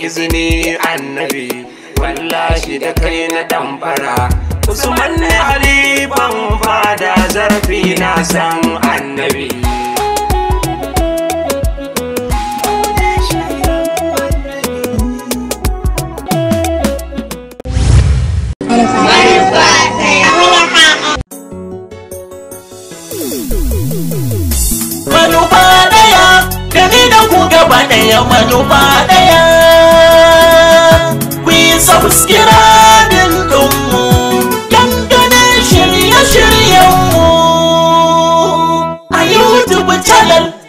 izini annabi wallahi da kai na damfara usman ne halifan fada zarfi na san annabi manufa daya da ni da ku gaba daya manufa daya ku yi subscribing ɗinmu dangane shirye-shiryenmu a youtube channel